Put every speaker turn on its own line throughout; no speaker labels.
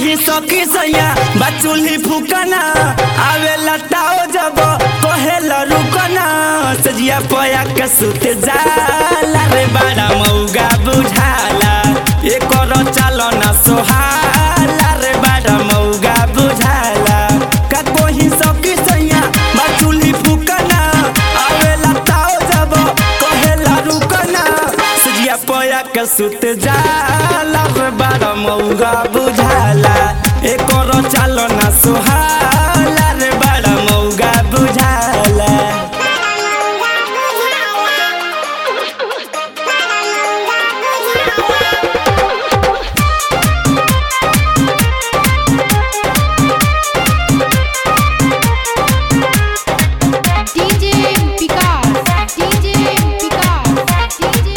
कहीं सकी सैया बचुली फुकना आवे लताओ जब कहेला रुकना सजिया पया के सुत जाला रे बड़ा मौगा बुझाला एकर चालना सोहाला रे बड़ा मौगा बुझाला का कोही सकी सैया बचुली फुकना आवे लताओ जब कहेला रुकना सजिया पया के सुत जाला रे बड़ा मौगा बुझाला एकर चालना सोहाला रे बड़ा मौगा बुझाला
DJ Picard, DJ Picard, DJ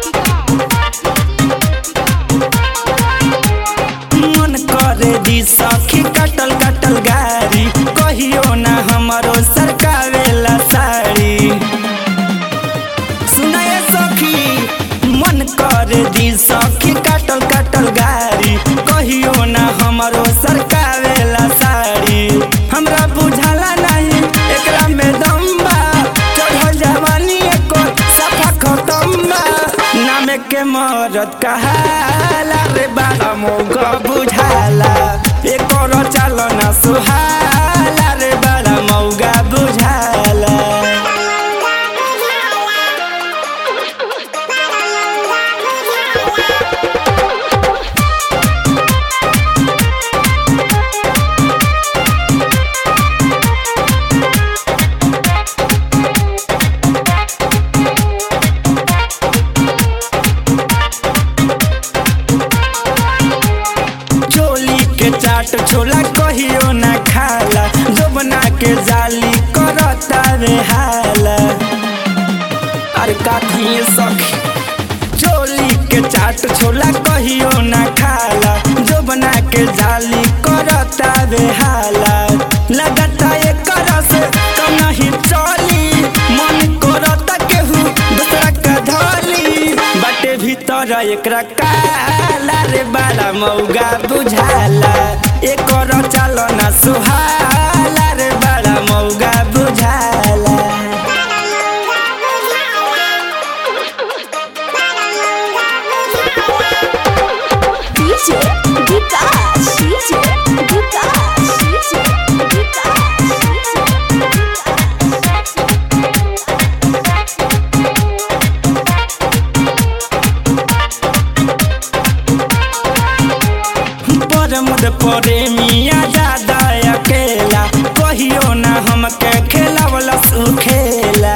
मन करे दी सखी कटल कटल गारी कहियो ना हमरो सरकावेला साड़ी सुनाए सखी मन करे दी सखी कटल कटल गारी कहियो ना हमरो सरकावेला साड़ी हमरा बुझाला नहीं एकरा में दम बा चढ़ल जवानी एको सफा खतम बा नाम के मरद कहाला रे बाबा मौका बुझाला एकर चालना सुहाला रे बड़ा मौगा बुझाला चोली के चाट छोला कहियो ना खाला जोबना के जाली करता रे हाला अरे काखी सखी चोली के चाट छोला कहियो ना खाला जोबना के जाली करता रे हाला लगता एकर से कम नहीं चली मन करता केहू दूसरा के धली बाटे भीतर एकरा काला रे बाला मौगा बुझाला एकर चालना सुहाला रे बाला मौगा बुझाला
DJ Vikas, DJ Vikas, DJ
परमद परे मिया दादा अकेला कहियो ना हमके खेला वाला खेला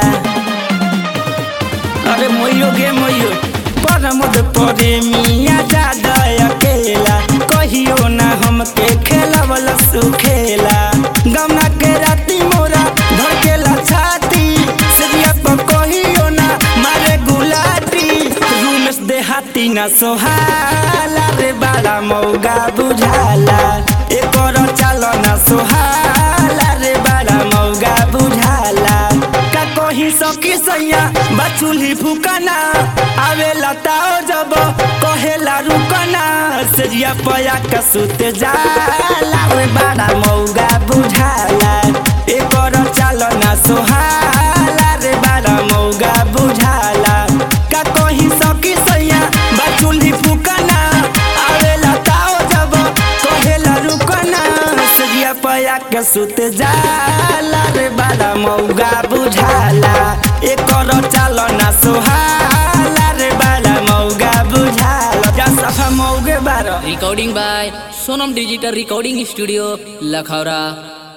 अरे मोयो गे मोयो परमद परे मिया दादा अकेला कहियो ना हमके खेला वाला खेला गमना के राती मोरा धड़केला छाती सरिया पर कहियो ना मारे गुलाटी रूमेश देहाती ना सोहाला रे बाला मौगा बुझाला एकर चालना सोहाला रे बाला मौगा बुझाला का कहीं सकी सैया बचुली फुकना आवे लताओ जब कहेला रुकना सरिया पया का सुत जाला रे बाला मौगा बुझाला एकर चालना सोहाला रे बाला मौगा बुझाला का कहीं सकी सैया बचुली फुकना आवे लताओ जब कहेला रुकना सजिया पया के सुत जाला रे बाला मौगा बुझाला एकर चालना सोहाला रे बाला मौगा बुझाला जा सफा मौगे बारा
recording by sonam digital recording studio lakhara